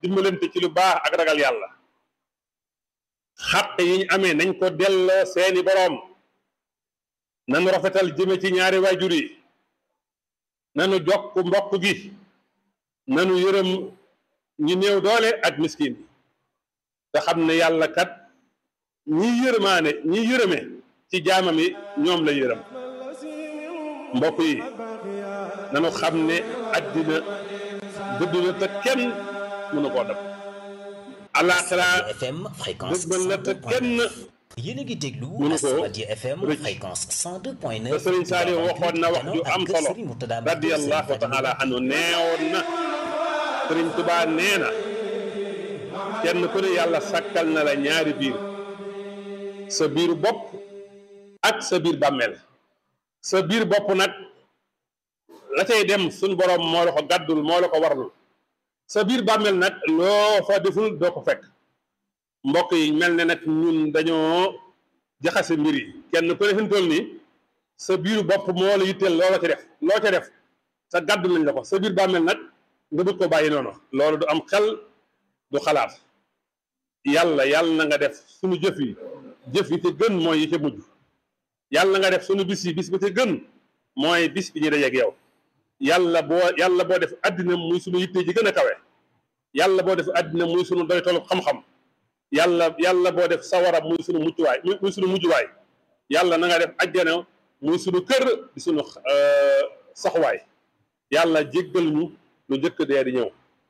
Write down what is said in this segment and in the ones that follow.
dimbalante ci lu baax ak ragal yàlla xaq yi ñu amee nañ ko delloo seeni boroom nanu rafetal jëme ci ñaari waajur yi nanu jokk mbokk gi nanu yërëm ñi néew doole ak miskin yi te xam ne yàlla kat ñi yërëmaane ñi yërëme ci jaamam yi ñoom la yërëm mbokk yi nanu xam ne àddina dëdd na te kenn mënu koo dab alaxira FM fréquence dëgmal na te kenn yéen a ngi déglu mënu ko Asamadia FM rëcc. fréquence 102.9 te Sëriñ Saaliw waxoon na wax ju am solo radiyallahu taala anhu neewoon na Sëriñ Tubaa nee na kenn ku ne yàlla sàkkal na la ñaari biir sa biiru bopp ak sa biir bàmmeel sa biir bopp nag la cay dem suñ borom moo la ko gàddul moo la ko warlul sa biir bàmmeel nag loo fa deful doo ko fekk mbokk yi mel ne nag ñun dañoo jaxase mbir yi kenn ku ne fi mu toll nii sa biiru bopp moo la yitteel loo la ca def loo ca def sa gàddu nañ la ko sa biir bàmmeel nag nga bëgg ko bàyyi noonu loolu du am xel du xalaat yàlla yàlla na nga def suñu jëf yi jëf yi te gën mooy yi ca mujj yàlla na nga def suñu bis yi bis ba ca gën mooy bis bi ñu dajeeg yow yàlla boo yàlla boo def àddina muy suñu yitte ji gën a kawe yàlla boo def àddina muy suñu doy tollu xam-xam yàlla yàlla boo def sawara muy suñu muccuwaay muy muy suñu mujjuwaay yàlla na nga def ajjana muy suñu kër di suñu euh, saxuwaay yàlla jéggal ñu lu njëkk dee di ñëw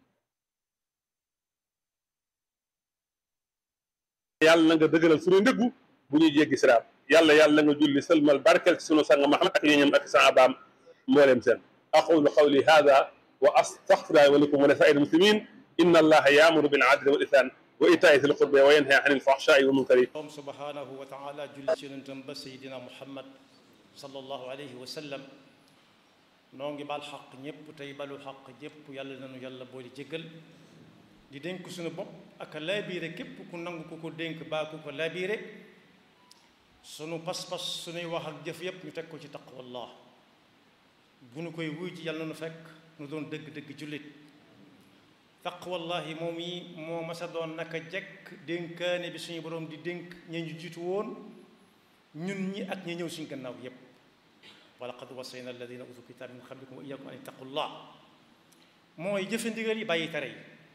yàlla na nga dëgëral suñu ndëggu bu ñuy jéggi siraat yàlla yàlla na nga julli sëlmal barkel ci sunu sang Muhammad ak ñoñam ak saabaam mbooleem seen aqulu qawli hada wa astaghfirullaha wa lakum wa li saa'iril muslimin inna allaha ya'muru bil 'adli wal ihsan wa ita'i dhil qurba wa yanha 'anil fahsha'i wal munkari borom subhanahu wa taala julli ci yonentam ba seydina muhammad sallallahu alayhi wa sallam noo ngi bal xaq ñépp tey balu xaq ñépp yàlla nanu yàlla boole jéggal di dénk suñu bopp ak laabiire képp ku nangu ku ko dénk baa ku ko laabiire sunu pas-pas sunuy wax ak jëf yépp ñu teg ko ci taqwallah bu nu koy wuy ci yàlla nu fekk nu doon dëgg-dëgg jullit taqwallahi moom yi moo masa doon naka jekk dénkaane bi suñu borom di dénk ña ñu jiitu woon ñun ñi ak ñi ñëw suñu gannaaw yépp wa laqad wasayna alladina utu kitaab min qablikum wa iyyakum an ittaqullah mooy jëfe ndigal yi bàyyi tere yi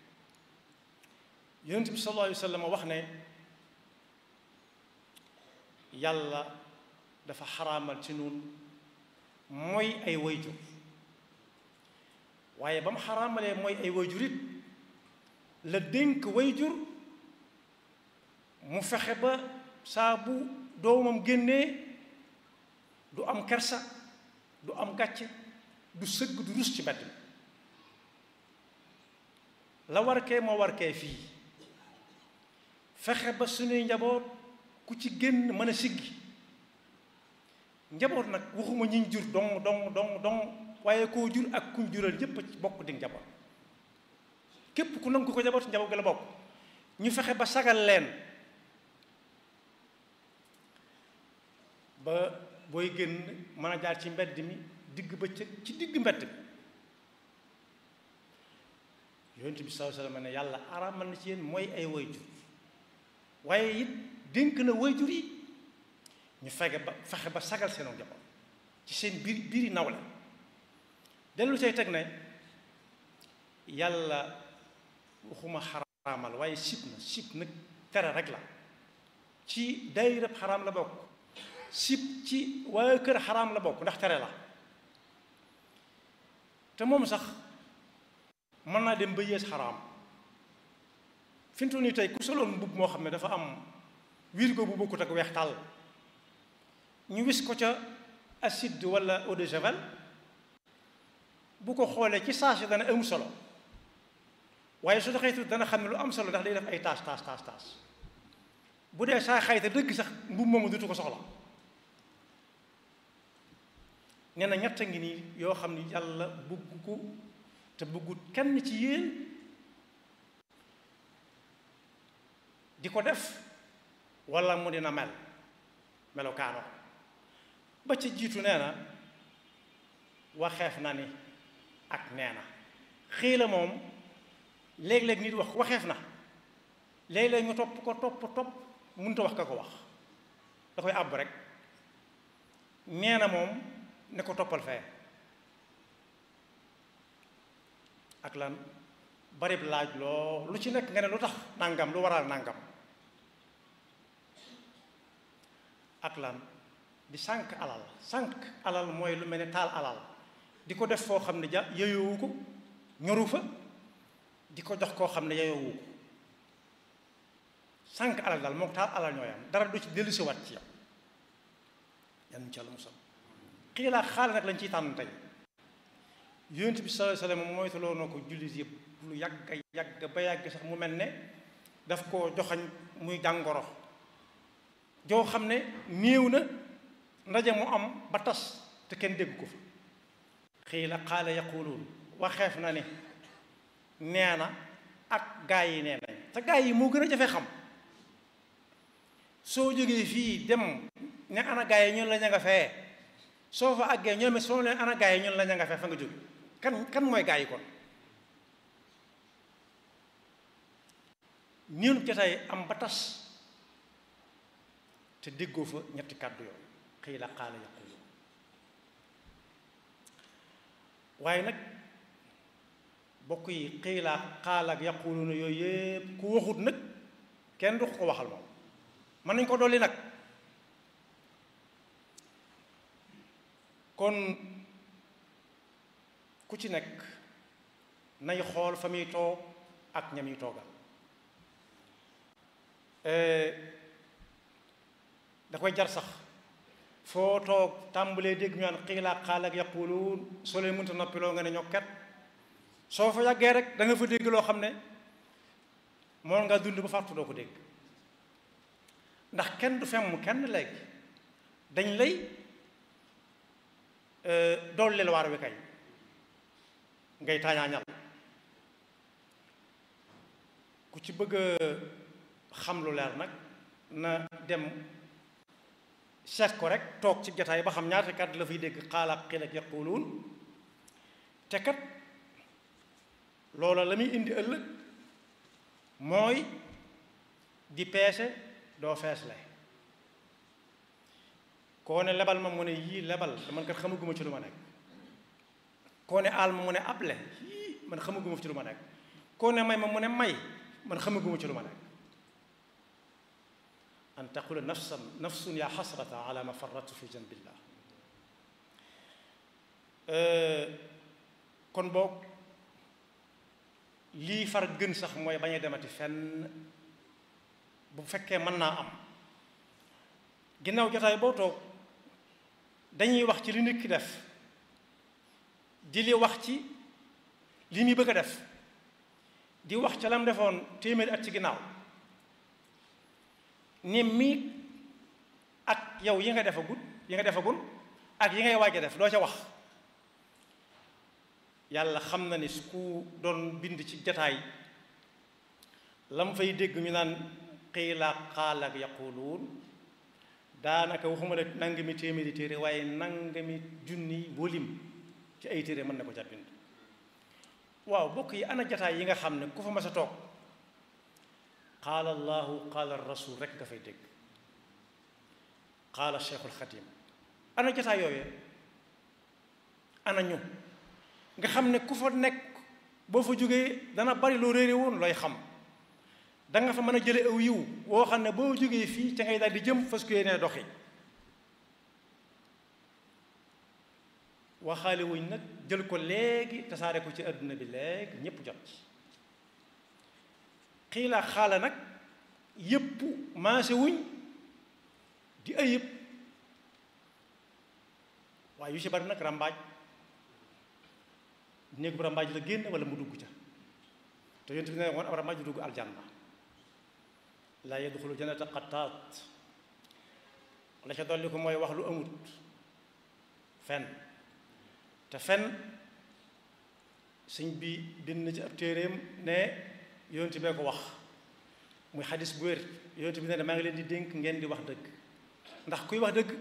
yonent bi sallallahu alayhi wa sallam wax ne yàlla dafa xaraamal ci nun mooy ay wayjur waaye ba mu xaraamalee mooy ay wayjur it la dénk wayjur mu fexe ba saa bu doomam génnee du am kersa du am gàcce du sëgg du rus ci mbedd mi la warkee moo warkee fii fexe ba suñuy njaboot ku ci génn mën a siggi njaboot nag waxuma ñiñ jur dong dong dong dong waaye koo jur ak kuñ jural yépp ci bokk di njaboot képp ku nangu ko njaboot njaboot gi la bokk ñu fexe ba sagal leen ba booy génn mën a jaar ci mbedd mi digg bëccëg ci digg mbedd mi yonent bi sallallahu alayhi wasallam ne yàlla araamal na ci yéen mooy ay wayjur waaye it dénk na wayjur yi ñu fexe ba fexe ba sagal seenu njaboot ci seen biir biiri nawle dellu say teg ne yàlla waxuma xaraamal waaye sib na sib nag tere rek la ci daayirab xaraam la bokk sib ci waa kër xaraam la bokk ndax tere la te moom sax mën naa dem ba yées xaraam fi mu toll nii tey ku soloon mbubb moo xam ne dafa am wirgo bu bokkut ak weex tàll ñu wis ko ca acide wala eau de javel bu ko xoolee ci saasi dana am solo waaye su doxee tuuti dana xam ne lu am solo ndax day def ay taas taas taas taas bu dee saa xayta dëgg sax mbubb moomu dutu ko soxla nee na ñett ngi nii yoo xam ne yàlla bëgg ko te bëggut kenn ci yéen di ko def wala mu dina mel melokaano ba ci jiitu nee na waxeef na ni ak nee na xii la moom léeg-léeg nit wax waxeef na léeg-léeg ñu topp ko topp topp mënut a wax ka ko wax da koy àbb rek nee na moom ne ko toppal fee ak lan barib laaj loo lu ci nekk nga ne lu tax nangam lu waral nangam ak lan di sànq alal sànq alal mooy lu mel ne taal alal di ko def foo xam ne ja yeyoowu ko ñoru fa di ko jox koo xam ne yeyoowu ko sànq alal daal moom taal alal ñooy am dara du ci dellu si waat ci yow yan ci yàlla musal xii laa xaal nag lañ ciy tànn tey yonent bi sallallahu alayhi wasallam moytuloo na ko jullit yëpp lu yàgg yàgg ba yàgg sax mu mel ne daf koo joxañ muy jàngoro joo xam ne néew na ndaje mu am ba tas te kenn dégg ko fa xii la xaala yaquluun waxeef na ne nee na ak gaa yi nee nañ te gaa yi moo gën a jafe xam soo jógee fii dem ne ana gaa yi ñun la ña nga fee soo fa àggee ñoom soo leen ana gaa yi ñun la ña nga fee fa nga jóge kan kan mooy gaa yi kon ñun jotaay am ba tas te déggoo fa ñetti kàddu yoon xëy la xaala yaqulu waaye nag bokk yi xëy la xaala ak yaqulu na yooyu yëpp ku waxut nag kenn du ko waxal moom mën nañ ko dolli nag kon ku ci nekk nay xool fa muy toog ak ña muy toogal da koy jar sax foo toog tàmbalee dégg ñu naan xiilaa xaal ak yaquluun soo leen mënta noppiloo nga ne ñokket soo fa yàggee rek da nga fa dégg loo xam ne moom nga dund ba fàttu doo ko dégg ndax kenn du femm kenn léegi dañ lay dolli la waar wi kay ngay taañaañal ku ci bëgg xam lu leer nag na dem seet ko rek toog ci jataay ba xam ñaata kàddu la fay dégg xaalaat xil ak yaquluun te kat loola la muy indi ëllëg mooy di peese doo feesle koo ne lebal ma mu ne yii lebal man kat xamaguma ci lu ma nekk koo ne aal ma mu ne able yii man xamaguma ci lu ma nekk koo ne may ma mu ne may man xamaguma ci lu ma nekk an taqula nafsan nafsun yaa xasrata ala ma farratu fi janbillah kon boog lii far gën sax mooy bañ a demati fenn bu fekkee mën naa am ginnaaw jotaay boo toog dañuy wax ci li nit ki def di li wax ci li muy bëgg a def di wax ca lam defoon téeméeri at ci ginnaaw ni mii ak yow yi nga defagul yi nga defagul ak yi ngay waaj a def doo ca wax yàlla xam na ni su ku doon bind ci jataay lam fay dégg ñu naan xiila xaal ak yaquluun daanaka waxuma la nangami téeméeri téere waaye nangami junni wolim ci ay téere mën na ko ca bind waaw bokk yi ana jataay yi nga xam ne ku fa mas a toog qaala allahu qaala rasul rek nga fay dégg qaala cheikhul xadim ana jataay yooyee ana ñu nga xam ne ku fa nekk boo fa jógee dana bari loo réere woon looy xam da nga fa mën a jële aw yiw woo xam ne boo jógee fii ca ngay daal di jëm fas yéene doxi waxaale wuñ nag jël ko léegi tasaare ko ci àdduna bi léegi ñépp jot ci xiilaa xaala nag yépp maase wuñ di ayib waaye yu ci bari nag ràmbaaj néegu bu ràmbaaj la génn wala mu dugg ca te yonent bi ne woon ab ràmbaaj du dugg aljanna laa yadxulu jannata qattaat la ca dolli ko mooy wax lu amut fen te fen sëñ bi bind na ci ab téeréem ne yonent bee ko wax muy xadis bu wér yonent bi ne maa ngi leen di dénk ngeen di wax dëgg ndax kuy wax dëgg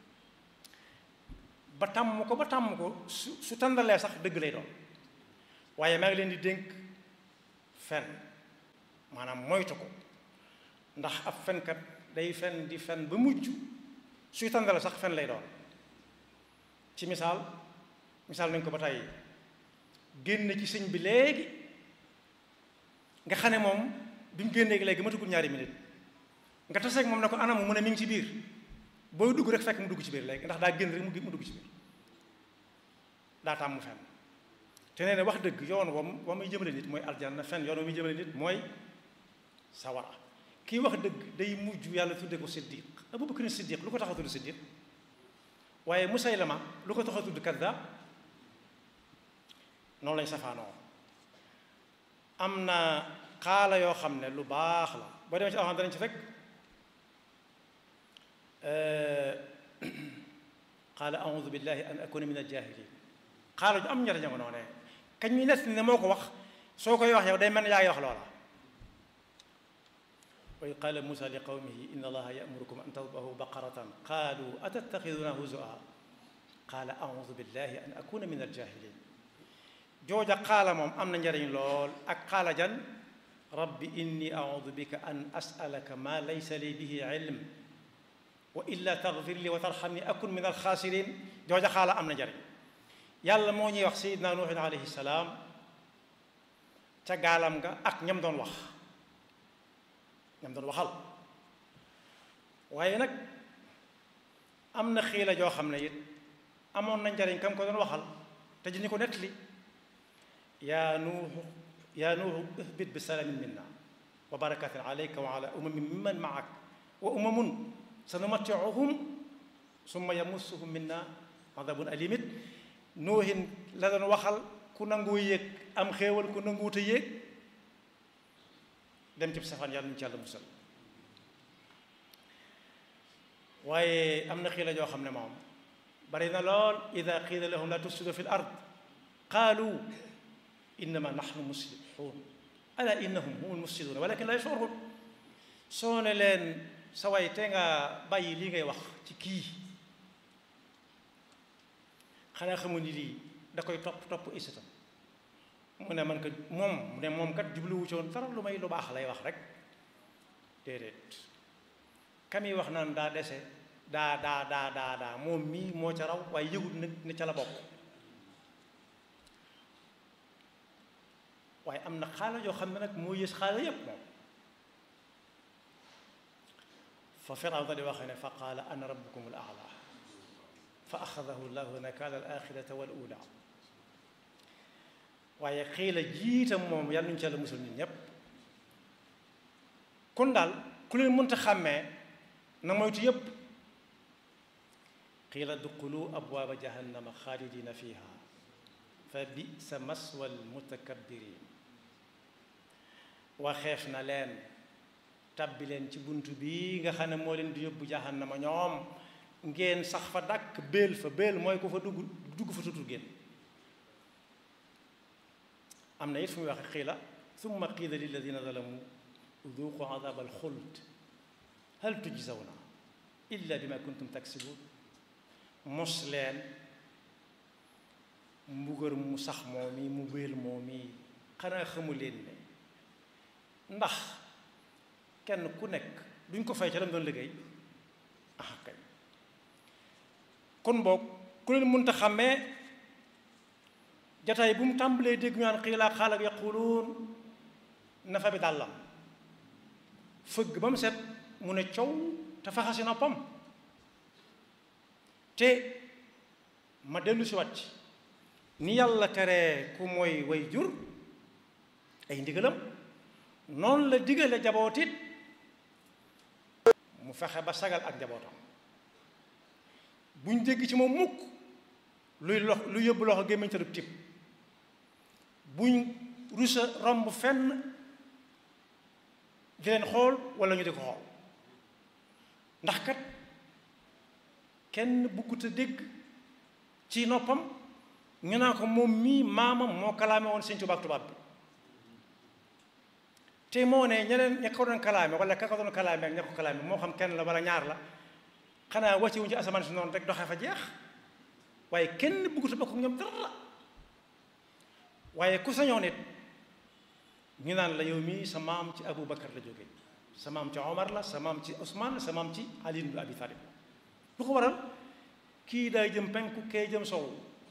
ba tàmm ko ba tàmm ko su su tàndalee sax dëgg lay doon waaye maa ngi leen di dénk fen maanaam moytu ko ndax ab fenkat day fen di fen ba mujj suy tàndale sax fen lay doon ci misaal misaal nañ ko ba tey génn ci sëñ bi léegi nga xam ne moom bi mu génnee léegi matugul ñaari minute nga taseeg moom ne ko anam mu ne mi ngi ci biir booy dugg rek fekk mu dugg ci biir léegi ndax daa génn rek mu dugg ci biir daa tàmm fen te nee na wax dëgg yoon wam wa muy jëmale nit mooy aljanna fen yoon wa muy jëmale nit mooy sawara kii wax dëgg day mujj yàlla tudde ko siddiq Abu Bakr siddiq lu ko tax a tudd siddiq waaye Musaylama lu ko tax a tudd kaddaab noonu lañ safaanoo am na xaala yoo xam ne lu baax la boo demee ci alxam danañ ci fekk qaala audu billahi an akuna min aljahilin xaala ju am njariñ nga noonee kañ mi nett ne moo ko wax soo koy wax yow day mel ne yaa ngi wax loola wa id qaala musa li qawmihi inna allaha yamurukum an tadbahu baqaratan qaalu atattaxiduna huzua qaala audu billahi an akuna min aljahilin jooja xaala moom am na njariñ lool ak xaala jan rabbi inni audu bika an asalaka ma laysa li bihi ilm wa illa taghfir li wa tarhamni akun min alxaasirin jooja xaala am na njariñ yàlla moo ñuy wax sayidna nuuhin alayhi salaam ca gaalam nga ak ñam doon wax ñam doon waxal waaye nag am na xiila joo xam ne it amoon na njariñ kam ko doon waxal te ji ñu ko nettali yaa nuuhu yaa nuuhu ihbit bi salaamin minna wa barakatin alayka wa ala umamin mimman maak wa umamun sanumattiuhum summa yamussuhum minna adabun alimit nuuhin la doon waxal ku nangu yéeg am xéewal ku nanguwut a yéeg dem ci safaan yàlla ñu ci yàlla musal waaye am na xiila joo xam ne moom bari na lool ida qiila lahum la tufsidu fi l ard qaalu innama nahnu muslihun ala innahum humul mufsiduna walakin la yashurun soo ne leen sa way te nga bàyyi lii ngay wax ci kii xanaa xamu ni lii da koy topp topp isitam mu ne man ko moom mu ne moom kat jubluwu ci woon dara lu may lu baax lay wax rek déedéet kam yi wax naan daa dese daa daa daa daa daa moom mii moo ca raw waaye yëgut nag ne ca la bokk waaye am na xaala yoo xam ne nag moo yës xaala yépp moom fa Firawna di waxee ne fa qaala ana rabbukum al aala fa axadahu llahu nakaala al axirata wal ula waaye xiila jiitam moom yàlla nuñu ci yàlla musul ñun ñépp kon daal ku leen mënta xàmmee na moytu yépp qiila duxulu abwaaba jahannama xaalidina fiha fa bisa maswa almutakabbirin waxeef na leen tabbi leen ci bunt bi nga xam ne moo leen di yóbbu jahannama ñoom ngeen sax fa dàkk béel fa béel mooy ku fa dugg dugg fa tutul génn am na it fu muy waxe qiila summa qiila lilladina zalamu duuqu adab alxuld hal tujzawna illa bima kuntum taksibun mos leen mbugar mu sax moom yi mu béel moom yi xanaa xamu leen ne ndax kenn ku nekk duñ ko fay ca lam doon liggéey ah kay kon boog ku leen mënta xàmmee jataay bu mu tàmbalee dégg ñu naan xiilaa xaal ak yaquluun nafa bi dàllam fëgg ba mu set mu ne coow te faxasi noppam te ma dellu si wàcc ni yàlla tere ku mooy way jur ay ndigalam noonu la digale jabootit mu fexe ba sagal ak njabootam buñ dégg ci moom mukk luy lox lu yóbbu loxo gémmiñ te du tib buñ rusa romb fenn di leen xool wala ñu di ko xool ndax kat kenn buggut a dégg ci noppam ñu naa ko moom mii maamam moo kalaame woon Sëñ Tuubaa ak tubaab bi te moo ne ñeneen ña ko doon kalaame wala ka ko doon kalaame ak ña ko kalaame moo xam kenn la wala ñaar la xanaa wàcce wuñ ci asamaan si noonu rek doxee fa jeex waaye kenn buggut a bokk ñoom dara waaye ku sañoon it ñu naan la yow mii sa maam ci Abu Bakar la jóge sa maam ci Omar la sa maam ci Ousmane sa maam ci Ali ibn Abi Talib lu ko waral kii daay jëm penku kee jëm sow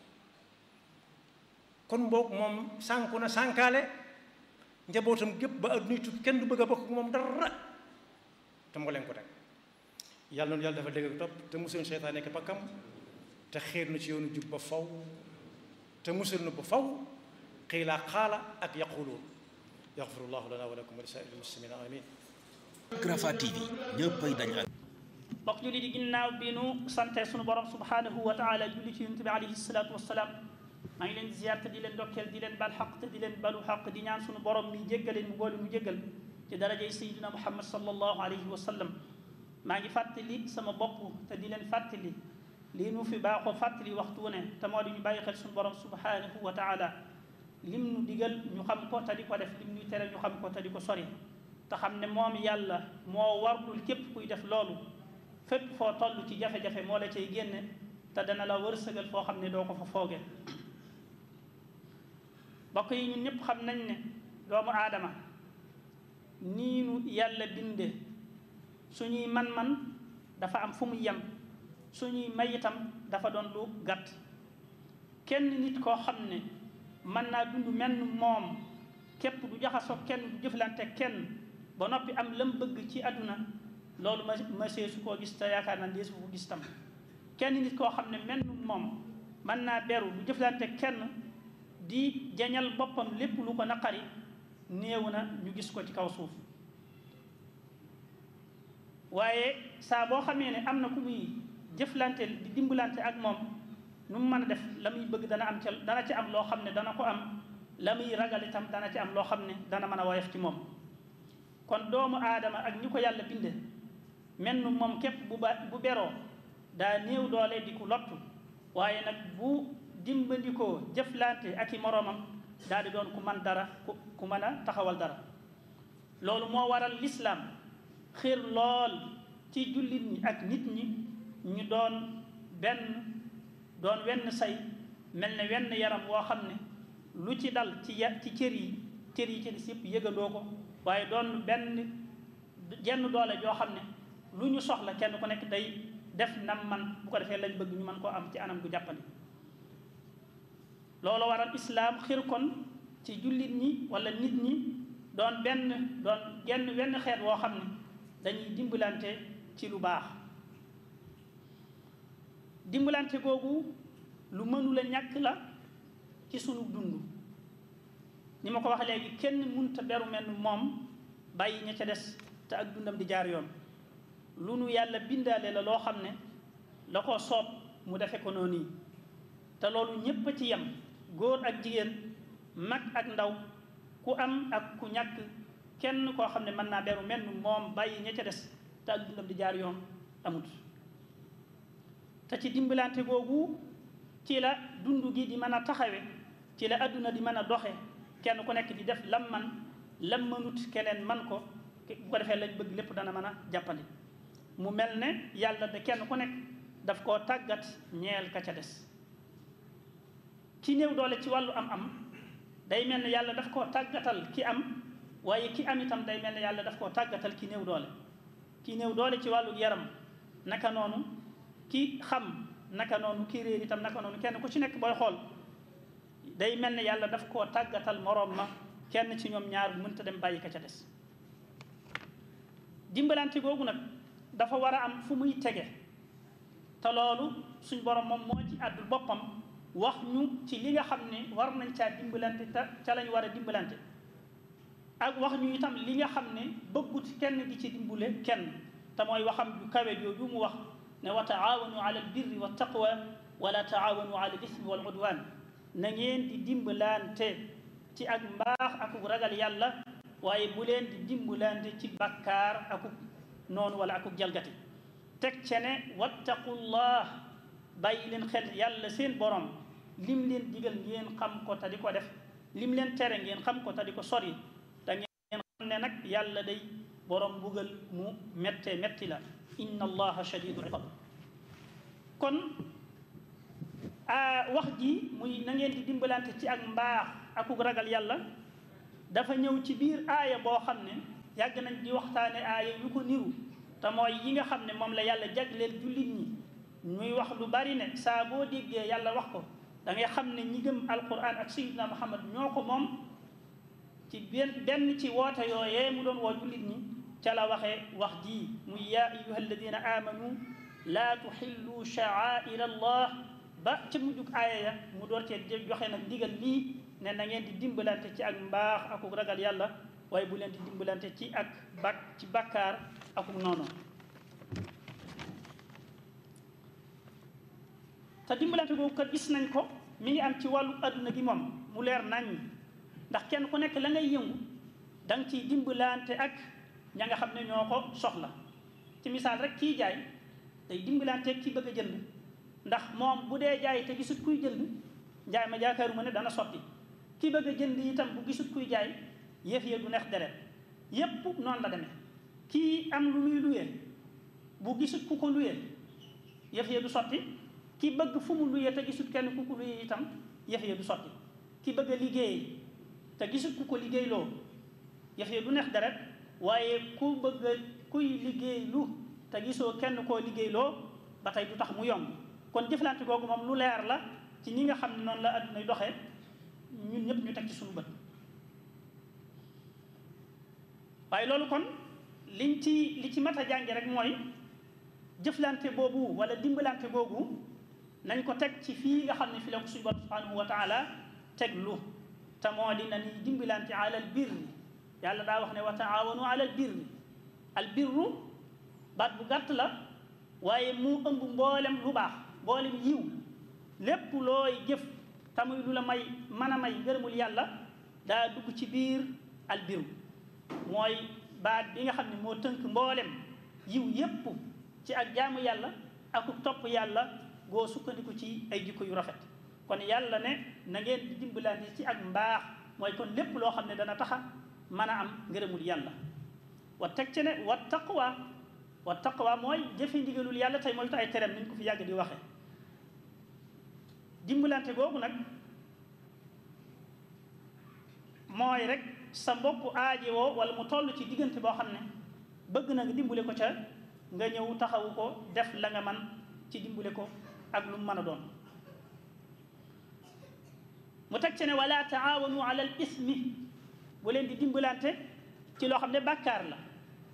kon boog moom sànku na sànkaale njabootam gépp ba addunay tukki kenn du bëgg a bokk moom dara te moo leen ko teg yàlla noonu yàlla dafa dégg ak topp te musul seytaan nekk pakkam te xiir na ci yoonu jub ba faw te musul na ba faw xiilaa xaala ak yaquluun yaxfirullahu lana wa lakum wa li saa'iril muslimina amin Rafah TV ñëppay dañ ak mbokk julli di ginnaaw bi nu sante sunu borom subhanahu wa taala julli ci yonent bi alayhi salaatu wasalaam maa ngi leen di ziyaar te di leen dokkeel di leen bal xaq te di leen balu xaq di ñaan sunu borom mi jéggaleen mu boole mu jéggal ci darajay sayidina muhammad sallallahu alayhi wa sallam maa ngi fàttali sama bopp te di leen fàttali lii nu fi baaxoo fàttali waxtu wu ne te moo di ñu bàyyi xel sunu borom subhanahu wa taala lim nu digal ñu xam ko te di ko def lim ñuy tere ñu xam ko te di ko sori te xam ne moom yàlla moo warlul képp kuy def loolu fépp foo toll ci jafe-jafe moo la cay génne te dana la wërsëgal foo xam ne doo ko fa fooge mbokk yi ñun ñëpp xam nañ ne doomu aadama nii nu yàlla binde suñuy man-man dafa am fu mu yem suñuy may itam dafa doon lu gàtt kenn nit koo xam ne mën naa dund menn moom képp du jaxasoo kenn du jëflante kenn ba noppi am lam bëgg ci àdduna loolu ma ma see su koo gis te yaakaar naa dee su ko gis tam kenn nit koo xam ne menn moom mën naa beru du jëflante kenn di jañal boppam lépp lu ko naqari néew na ñu gis ko ci kaw suuf waaye saa boo xamee ne am na ku muy jëflante di dimbalante ak moom nu mu mën a def la muy bëgg dana am ca dana ci am loo xam ne dana ko am la muy ragal itam dana ci am loo xam ne dana mën a woyof ci moom kon doomu aadama ak ñi ko yàlla binde menn moom képp bu ba bu beroo daa néew doole di ku lottu waaye nag bu dimbandikoo jëflante ak i moroomam daal di doon ku man dara ku ku mën a taxawal dara loolu moo waral lislaam xiir lool ci jullit ñi ak nit ñi ñu doon benn doon wenn say mel ne wenn yaram woo xam ne lu ci dal ci ya ci cër yi cër yi ci des yëpp yëgandoo ko waaye doon benn jenn doole joo xam ne lu ñu soxla kenn ku nekk day def nam man bu ko defee lañ bëgg ñu mën koo am ci anam gu jàppandi loolu waral islaam xir kon ci jullit ñi wala nit ñi doon benn doon genn wenn xeet woo xam ne dañuy dimbalante ci lu baax dimbalante googu lu mënula ñàkk la ci sunu dund ni ma ko wax léegi kenn munta beru mel moom bàyyi ña ca des te ak dundam di jaar yoon lu nu yàlla bindaale la loo xam ne la ko soob mu defe ko noonu yi te loolu ñépp a ci yem góor ak jigéen mag ak ndaw ku am ak ku ñàkk kenn koo xam ne mën naa beru mel moom bàyyi ña ca des te ak dundam di jaar yoon amut te ci dimbalante googu ci la dund gi di mën a taxawe ci la adduna di mën a doxe kenn ku nekk di def lam man lam mënut keneen man ko bu ko defee lañ bëgg lépp dana mën a jàppandi mu mel ne yàlla de kenn ku nekk daf koo tàggat ñeel ka ca des ki néew doole ci wàllu am-am day mel ne yàlla daf koo tàggatal ki am waaye ki am itam day mel ne yàlla daf koo tàggatal ki néew doole ki néew doole ci wàllu yaram naka noonu ki xam naka noonu ki réer itam naka noonu kenn ku ci nekk booy xool day mel ne yàlla daf koo tàggatal moroom ma kenn ci ñoom ñaar mënta dem bàyyi ka ca des dimbalante googu nag dafa war a am fu muy tege te loolu suñ borom moom moo ci àddul boppam wax ñu ci li nga xam ne war nañ caa dimbalante te ca lañ war a dimbalante ak wax ñu itam li nga xam ne bëggut kenn di ci dimbule kenn te mooy waxam ju kawe jooju mu wax ne wa taawanu ala al birri wa taqwa wala taawanu ala al ismi wal udwan na ngeen di dimbalante ci ak mbaax akuk ragal yàlla waaye bu leen di dimbalante ci bakkaar akuk noonu wala akuk jalgati teg ce ne wattaqullah bàyyi leen xel yàlla seen borom lim leen digal ngeen xam ko te di ko def lim leen tere ngeen xam ko te di ko sori te ngeen xam ne nag yàlla day borom mbugal mu mette metti la inna allaha shadidul iqab kon wax ji muy na ngeen di dimbalante ci ak mbaax akuk ragal yàlla dafa ñëw ci biir aaya boo xam ne yàgg nañ di waxtaane aaya yu ko niru te mooy yi nga xam ne moom la yàlla jagleel jullit ñi ñuy wax lu bari ne saa boo déggee yàlla wax ko da ngay xam ne ñi gëm alquran ak sayyidina muhammad ñoo ko moom ci benn benn ci woote yooyee mu doon woo jullit ñi ca la waxee wax ji muy yaa ayuha alladina amanu laa tuxillu sha'aira allah ba ca mujjug aaya ya mu door cee joxe nag ndigal lii ne na ngeen di dimbalante ci ak mbaax akuk ragal yàlla waaye bu leen di dimbalante ci ak bak ci bakkaar akuk noonu te dimbalante boobu kat gis nañ ko mi ngi am ci wàllu adduna gi moom mu leer nañ ndax kenn ku nekk la ngay yëngu da nga ciy dimbalante ak ña nga xam ne ñoo ko soxla ci misaal rek kii jaay day dimbalante ak ki bëgg a jënd ndax moom bu dee jaay te gisut kuy jënd njaay ma jaakaaruma ne dana sotti ki bëgg a jënd itam bu gisut kuy jaay yëf ya du neex deret yépp noonu la demee kii am lu muy luyee bu gisut ku ko luyee yëf ya du sotti ki bëgg fu mu luyee te gisut kenn ku ko luyee itam yëf ya du sotti ki bëgg a liggéey te gisut ku ko liggéey loo yëf ya du neex deret waaye ku bëgg a kuy liggéey lu te gisoo kenn koo liggéey loo ba tey du tax mu yomb kon jëflante googu moom lu leer la ci ñi nga xam ne noonu la addunay doxee ñun ñëpp ñu teg ci suñu bët waaye loolu kon liñ ci li ci mat a jànge rek mooy jëflante boobu wala dimbalante boobu nañ ko teg ci fii nga xam ne fi la ko suñu borom subhanahu wa taala teg lu te moo di na ni dimbalante ala al birri yàlla daa wax ne wa taawanu ala al birri al birru baat bu gàtt la waaye mu ëmb mboolem lu baax mboolem yiw lépp looy jëf tamuy lu la may mën a may ngërëmul yàlla daa dugg ci biir al birru mooy baat bi nga xam ne moo tënk mboolem yiw yépp ci ak jaamu yàlla ak topp yàlla goo sukkandiku ci ay jikko yu rafet kon yàlla ne na ngeen di dimbalante ci ak mbaax mooy kon lépp loo xam ne dana taxa mën a am ngërëmul yàlla wa teg ci ne wa taqwa wa taqwa mooy jëfe ndigalul yàlla tey mooy ay tereem niñ ko fi yàgg di waxe dimbalante googu nag mooy rek sa mbokk aaji woo wala mu toll ci diggante boo xam ne bëgg na nga dimbale ko ca nga ñëw taxawu ko def la nga man ci dimbale ko ak lu mu mën a doon mu teg ci ne wala taawanu ala al ismi bu leen di dimbalante ci loo xam ne bàkkaar la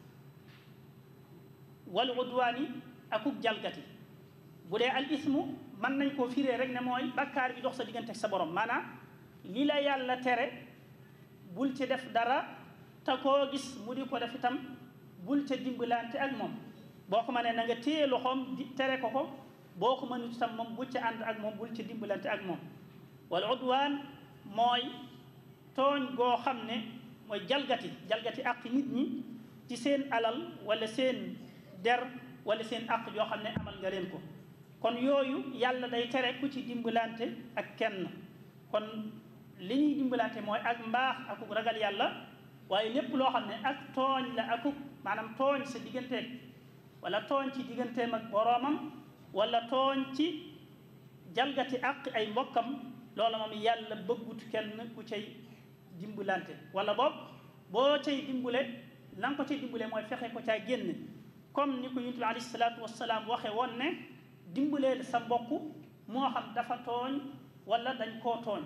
wal udwaani akuk jalgati bu dee al ismu mën nañ koo firee rek ne mooy bàkkaar bi dox sa diggante sa borom maanaam li la yàlla tere bul ci def dara te koo gis mu di ko def itam bul ca dimbalante ak moom boo ko mënee na nga téye loxoom di tere ko ko boo ko mënut itam moom bul ca ànd ak moom bul ca dimbalante ak moom wala udwaan mooy tooñ goo xam ne mooy jalgati jalgati àq nit ñi ci seen alal wala seen der wala seen àq yoo xam ne amal nga leen ko kon yooyu yàlla day tere ku ci dimbalante ak kenn kon li ñuy dimbalante mooy ak mbaax akuk ragal yàlla waaye lépp loo xam ne ak tooñ la akuk maanaam tooñ sa digganteeg wala tooñ ci digganteem ak boroomam wala tooñ ci jalgati àq ay mbokkam loola moom yàlla bëggut kenn ku cay dimbalante wala boog boo cay dimbule la nga ko cay dimbule mooy fexe ko caa génn comme ni ko yonent bi alayhi salaatu wasalaam waxe woon ne dimbaleel sa mbokk moo xam dafa tooñ wala dañ koo tooñ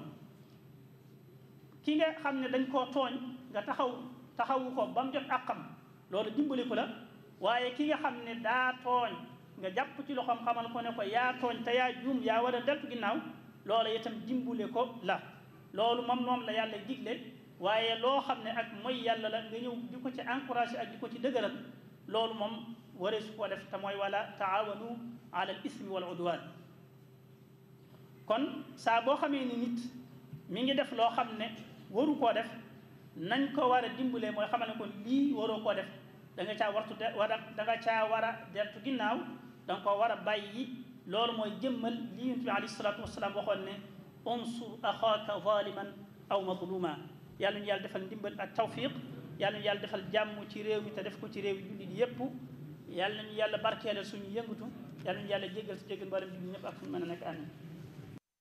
ki nga xam ne dañ koo tooñ nga taxaw taxawu ko ba mu jot àqam loolu dimbali ko la waaye ki nga xam ne daa tooñ nga jàpp ci loxoom xamal ko ne ko yaa tooñ te yaa juum yaa war a deltu ginnaaw loola itam dimbale ko la loolu moom moom la yàlla digle waaye loo xam ne ak mooy yàlla la nga ñëw di ko ci encouragé ak di ko ci dëgëral loolu moom waree su ko def te mooy wala taawanu ala al ismi wal udwan kon saa boo xamee ni nit mi ngi def loo xam ne waru koo def nañ ko war a dimbalee mooy xamal ne kon lii waroo koo def da nga caa wartu de war a da nga caa war a deltu ginnaaw da nga koo war a bàyyi loolu mooy jëmmal li yonent bi alayhi salaatu wasalaam waxoon ne unsur axaaka zaliman aw mazluma yàlla ñu yàlla defal ndimbal ak tawfiq yàlla ñu yàlla defal jàmm ci réew mi te def ko ci réew yi jullit yépp yàlla ñu yàlla barkeelal suñu yëngatu yàlla ñu yàlla jéggal si jéggal mbaram jullit ñëpp ak fu ñu mën a nekk amin